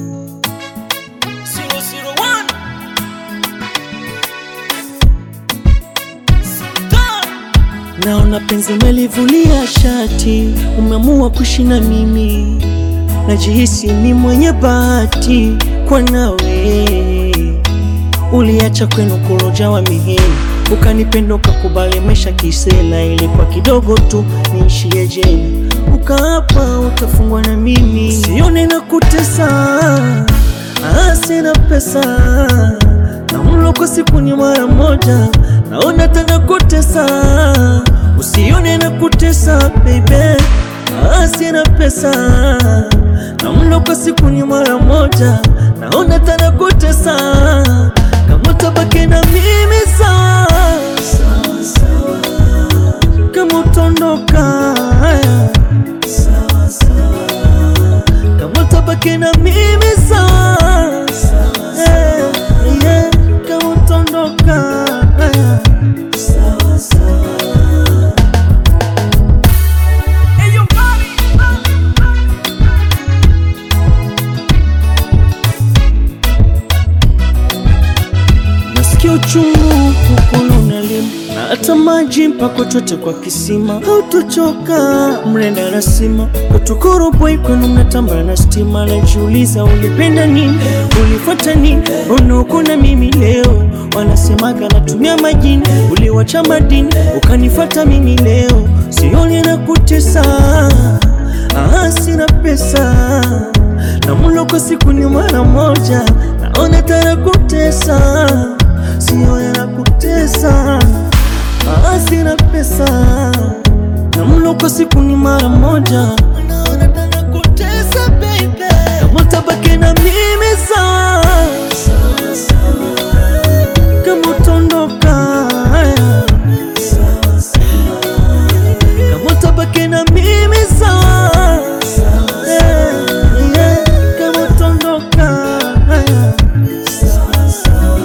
001 Sultan Naona penzi umelivulia shati, umeamua kuishi na mimi, najihisi ni mwenye bahati kwa nawe. Uliacha kwenu kuloja wa mihini, ukanipenda ukakubali maisha kisela, ili kwa kidogo tu niishie jela, ukaapa utafungwa na mimi, sione na kutesa, ah, sina pesa na mlo kwa siku ni mara moja, naona tena kutesa, usione na kutesa baby, ah, sina pesa na mlo kwa siku ni mara moja, naona tena kutesa, kama utabaki na mimi sawa sawa sawa, kama utondoka haya sawa sawa, kama utabaki na mimi sawa sawa sawa, yeah, kama utondoka haya sawa sawa. Hey yo Bobby Nasikia uchungu kukono unalimu na hata maji mpaka chote kwa kisima, hautochoka mrenda rasima kutukuru boy kwenu mnatamba na stima. Najiuliza ulipenda nini, ulifuata nini, mbona uko na mimi leo? Wanasemaga natumia majini, uliwacha madini ukanifuata mimi leo, sioni na kutesa Ah, sina pesa na mlo kwa siku ni mara moja, naona tara kutesa, sione na kutesa. Ah, sina pesa na mlo kwa siku ni mara moja, naona tara kutesa baby, kama utabaki na mimi sawa sawa sawa, kama utondoka haya sawa sawa kama utabaki na mimi sawa yeah, yeah, kama utondoka haya sawa sawa.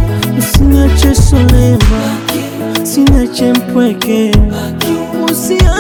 Usiniache solema, usiniache mpweke, usia